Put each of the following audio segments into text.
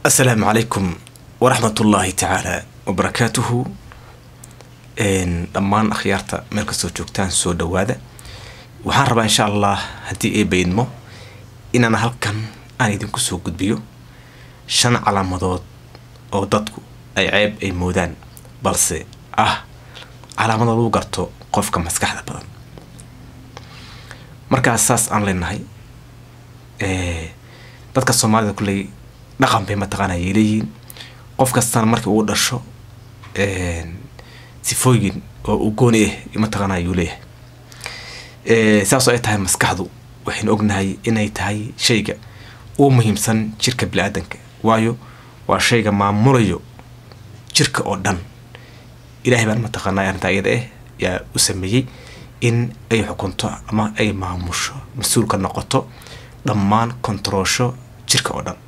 asalaamu calaykum waraxmat ullaahi tacaala wabarakaatuhu dhammaan akhyaarta meel kastoo joogtaan soo dhawaada waxaan rabaa insha allah haddii ay baydmo inaan halkan aan idinku soo gudbiyo shan calaamadood oo dadku ay ceeb ay moodaan balse ah calaamada lagu garto qofka maskaxda badan markaas saas aan leenahay dadka soomaalida kulley dhaqan bay mataqaana ay leeyihiin qof kastana markii uu dhasho sifooyin oo uu gooni ah mataqaana ayuu leeyahay saasoo ay tahay maskaxdu waxaynu ognahay inay tahay shayga uu muhiimsan jirka bili-aadanka waayo waa shayga maamulayo jirka oo dhan ilaahay baan mataqaanaa arrintaa iyada ah yaa u sameeyey in ay xukunto ama ay maamusho mas-uulka noqoto dhammaan kontaroosho jirka oo dhan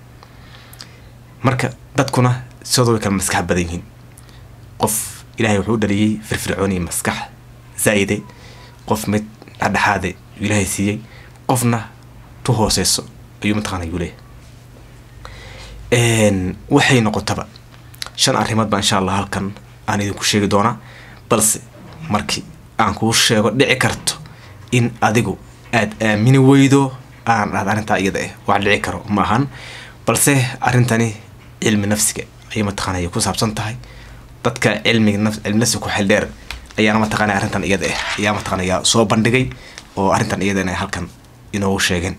marka dadkuna sidooda way kala maskax badan yihiin qof ilaahay wuxuu u dhaliyey firfircooniya maskax zaa'ide qof mid dhexdhexaade ilaahay siiyey qofna tu hooseyso ayuu mataqaana ayuu leeyahay waxay noqotaba shan arrimood baa insha allah halkan aan idinku sheegi doonaa balse markii aan kuu sheego dhici karto in adigu aada aamini weydo aan dhahda arrintaa iyada ah wax dhici karo ma ahan balse arrintani cilmi nafsiga ayay mataqaana ay ku saabsan tahay dadka cilmiga naf cilmi nafsiga ku xildheer ayaana mataqaana arrintan iyada ah ayaa mataqaana ayaa soo bandhigay oo arrintan iyadana halkan inoogu sheegeen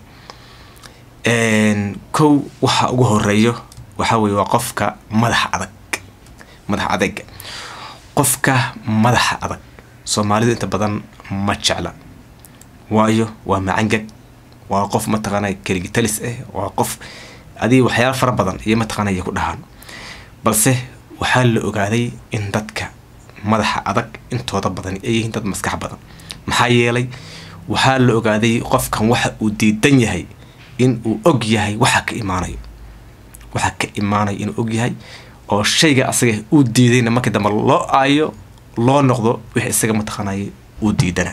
kow waxa ugu horeeyo waxaa weye waa qofka madaxa adag madaxa adayga qofka madaxa adag soomaalidu inta badan ma jecla waayo waa macangag waa qof mataqaana keligitalis ah waa qof adii waxyaala fara badan iyo mataqaana ay ku dhahaan balse waxaa la ogaaday in dadka madaxa adag intooda badan ay yihiin dad maskax badan maxaa yeelay waxaa la ogaaday qofkan waxa uu diidan yahay in uu og yahay waxa ka imaanayo waxa ka imaanayo inuu og yahay oo shayga asaga uu diidayna markii dambe loo aayo loo noqdo wix isaga mataqaanay uu diidana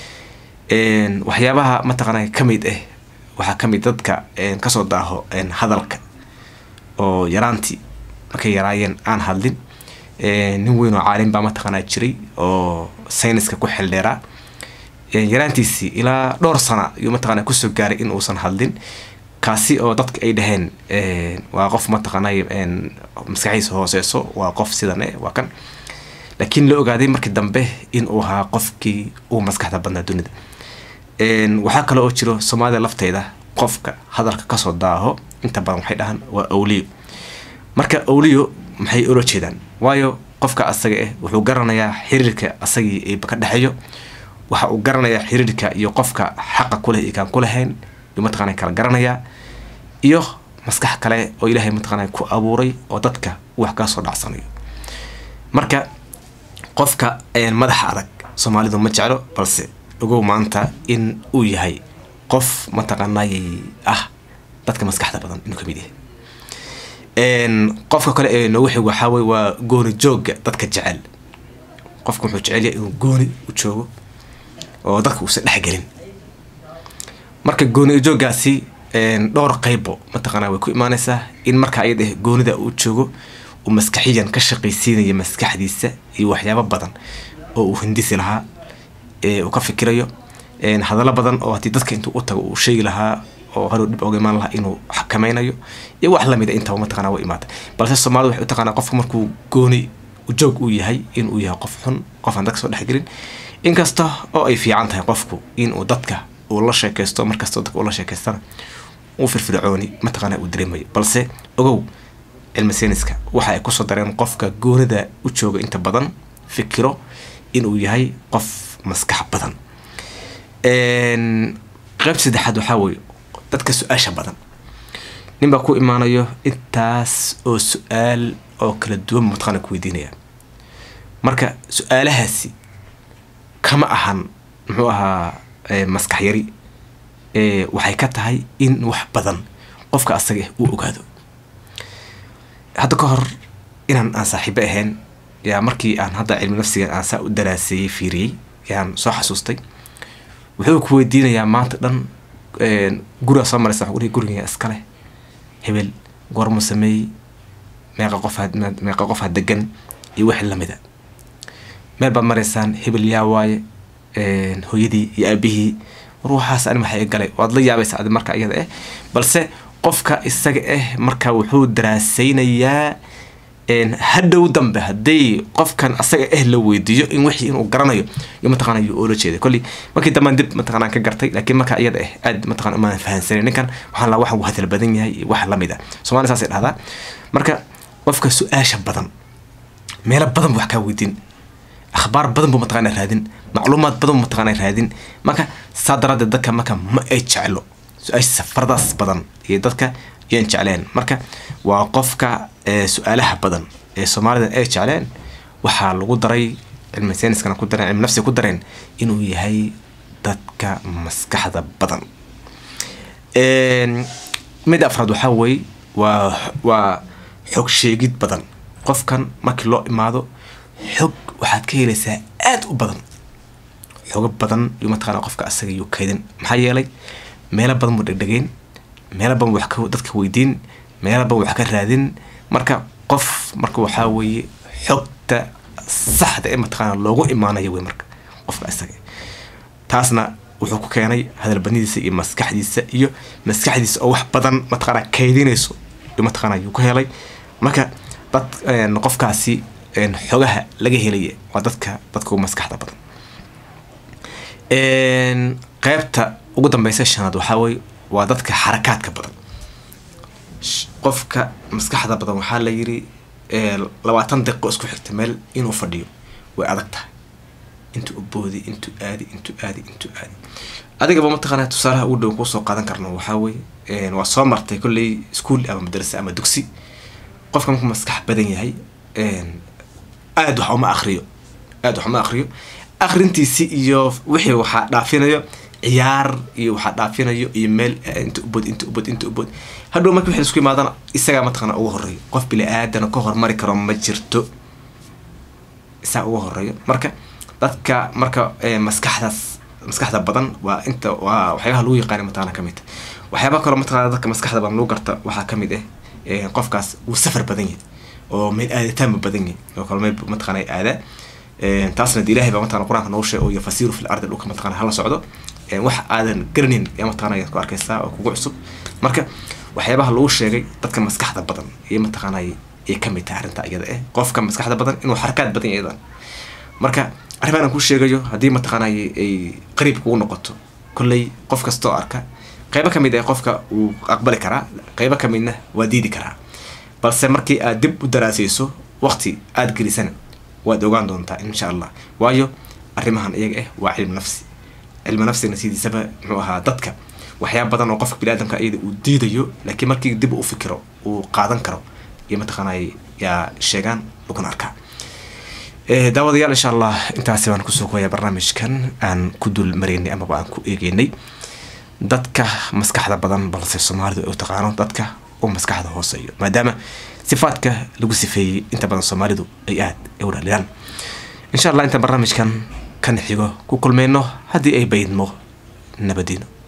waxyaabaha mataqaanay ka mid ah waxaa ka mid dadka kasoo daaho hadalka oo yaraantii markay yaraayeen aan hadlin nin weyn oo caalim baa mataqaanaa jiray oo sayniska ku xildheeraa yaraantiisii ilaa dhowr sana ayuu mataqaana kusoo gaaray in uusan hadlin kaasi oo dadka ay dhaheen waa qof mataqaanay maskaxiisa hooseyso waa qof sidan eh waa kan laakiin la ogaaday markii dambe in uu ahaa qofkii uu maskaxda badnaa dunida waxaa kale oo jiro soomaalida lafteeda qofka hadalka kasoo daaho inta badan waxay dhahaan waa awliyo marka awliyo maxay ula jeedaan waayo qofka asaga ah wuxuu garanayaa xiriirka asagii ka dhexeeyo waxa uu garanayaa xiriirka iyo qofka xaqa kuleh iyo kaan kulahayn yuu mataqana kala garanayaa iyo maskax kale oo ilaahay mataqana ku abuuray oo dadka wax kaa soo dhacsanayo marka qofka madaxa adag soomaalidu ma jeclo balse ogow maanta in uu yahay qof mataqaanay ah dadka maskaxda badan inuu kamid yahay qofka kale ee noogu xig waxaa wey waa gooni joogga dadka jecel qofka wuxuu jecel yahay inuu gooni u joogo oo dadka uusan dhexgelin marka gooni jooggaasi dhowr qeybo mataqaana way ku imaaneysaa in marka ayada goonida uu joogo uu maskaxiyan ka shaqaysiinayo maskaxdiisa iyo waxyaabo badan oo uu hindisi lahaa uu ka fikirayo hadallo badan oo haddii dadka intuu u tago uu sheegi lahaa oo hadow dhib oga imaan lahaa inuu xakameynayo iyo wax lamida intaba mataqana wa imaata balse soomaalida waxay u taqaanaa qofka markuu gooni joog uu yahay inuu yahay qof xun qof aan dadka soo dhexgelin inkasta oo ay fiican tahay qofku inuu dadka uu la sheekaysto markastoo dadka uu la sheekaystana uu firfircooni mataqaana uu dareemayo balse ogow cilmi sayniska waxa ay kusoo dareen qofka goonida u jooga inta badan fikiro inuu yahay qof maskax badan qeyb saddexaad waxaa weeye dadka su-aasha badan nin baa ku imaanayo intaas oo su-aal oo kala duwan mataqaana ku weydiinaya marka su-aalahaasi kama ahan muxuu ahaa maskax yari waxay ka tahay in wax badan qofka asaga uu ogaado hadda ka hor inaan aan saaxiibo ahayn yaa markii aan hadda cilmi nafsiga aan saa u daraaseeyey fiiriyey yaan soo xasuustay wuxuu ku weydiinayaa maanta dhan guriga soo maraysa wuxuu dhihi guriga iskale hebel goormu sameeyey meeqa qof meeqa qof ha degan iyo wixii lamida meel baad maraysaan hebel yaa waaye hooyadii iyo aabihii ruuxaas ani maxay galay waad la yaabaysaa adi marka iyada eh balse qofka isaga ah marka wuxuu daraasaynayaa hadhow dambe hadday qofkan asaga ah la weydiiyo in wixii inuu garanayo iyo mataqana yuu oola jeeday kolley markii dambaan dib mataqana ka gartay laakiin marka iyada ah aad mataqana umaan fahansanin ninkan waxaan la waxa uu hadal badan yahay iyo wax lamid ah soomaali saasay dhahdaa marka qofka su-aasha badan meelo badan buu wax kaa weydiin akhbaar badan buu mataqana raadin macluumaad badan buu mataqana raadin marka saa daraadeed dadka marka ma ay jeclo su-aashiisa faradaas badan iyo dadka yaan jecleen marka waa qofka su-aalaha badan ee soomaalida ay jecleen waxaa lagu daray cilmi sayniskana ku dareen cilmi nafsiga ku dareen inuu yahay dadka maskaxda badan mid afraad waxaa weeye waa waa xog sheegid badan qofkan markii loo imaado xog waxaad ka helaysaa aada u badan xogo badan iyo mataqana qofka asaga yuu kaydin maxaa yeelay meelo badan buu dhegdhegeyn meelo badan wax ka dadka weydiin meelo badan wax ka raadin marka qof marka waxaa weeye xogta saxda ee mataqaana loogu imaanayo wey marka qofka isaga taasna wuxuu ku keenay hadalbadnidiisa iyo maskaxdiisa iyo maskaxdiisa oo wax badan mataqaana kaydinayso iyo mataqaana yuu ku helay marka dad qofkaasi xogaha laga helaya waa dadka dadka ugu maskaxda badan qeybta ugu dambeysa shanaad waxaa weye waa dadka xarakaadka badan qofka maskaxda badan waxaa la yiri labaatan daqiiqo isku xigta meel inuu fadhiyo way adag tahay intuu uboodi intuu aadi intuu aadi intuu aadi adigaba mataqaana tusaalaha ugu dhow kuusoo qaadan karno waxaa weye waa soo martay kolley iskuol ama madrasa ama dugsi qofka markuu maskax badan yahay aada wax uma akriyo aada wax uma akriyo akrintiisi iyo wixii waxaa dhaafinayo ciyaar iyo waxaa dhaafinayo iyo meel inta ubod inta ubod inta ubod hadhow marki wixii isku imaadana isagaa mataqana ugu horeeyo qof bili aadana ka hormari karo ma jirto isaa ugu horeeyo marka dadka marka maskaxdaas maskaxda badan waa inta waa waxyaabaha lagu yaqaana mataqana kamid waxyaabaha kaloo mataqana dadka maskaxda badan lagu garta waxaa kamid ah qofkaas wuu safar badan yahay oo meel aaditaanba badan yahay oo kale meel mataqana aadaa taasna de ilahay baa mataqana qur-aanka noogu sheeg oo yafasiru fi lardi dhulka mataqana hala socdo wax aadan garanin yaa mataqana ayaad ku arkaysaa oo kugu cusub marka waxyaabaha lagu sheegay dadka maskaxda badan iyo mataqana ay kamid tahay arrinta iyada eh qofka maskaxda badan inuu xarakaad badan yahay iyadan marka arrimahan aan kuu sheegayo haddii mataqana ay qariib kugu noqoto kolley qof kastoo arka qeybo kamid ah qofka uu aqbali karaa qeybo kamidna waa diidi karaa balse markii aad dib u daraasayso waqti aada gelisana waad ogaan doontaa insha allah waayo arrimahan iyaga ah waa cilmi nafsi cilmi nafsigna sidiisaba muxuu ahaa dadka waxyaaba badan oo qofka biniaadamka iyada uu diidayo laakiin markii dib u fikiro uu qaadan karo iyo mataqaanay yaa sheegaan laguna arkaa daawadayaal insha allah intaasi baan kusoo kooyaa barnaamijkan aan ku dul maraynay amaba aan ku eegeynay dadka maskaxda badan balse soomaalidu ay u taqaano dadka u maskaxda hooseeyo maadaama sifaadka lagu sifeeyey inta badan soomaalidu ay aada ay u dhaliyaan insha allah intaan barnaamijkan kan xigo ku kulmayno haddii ay baydmo nabadiino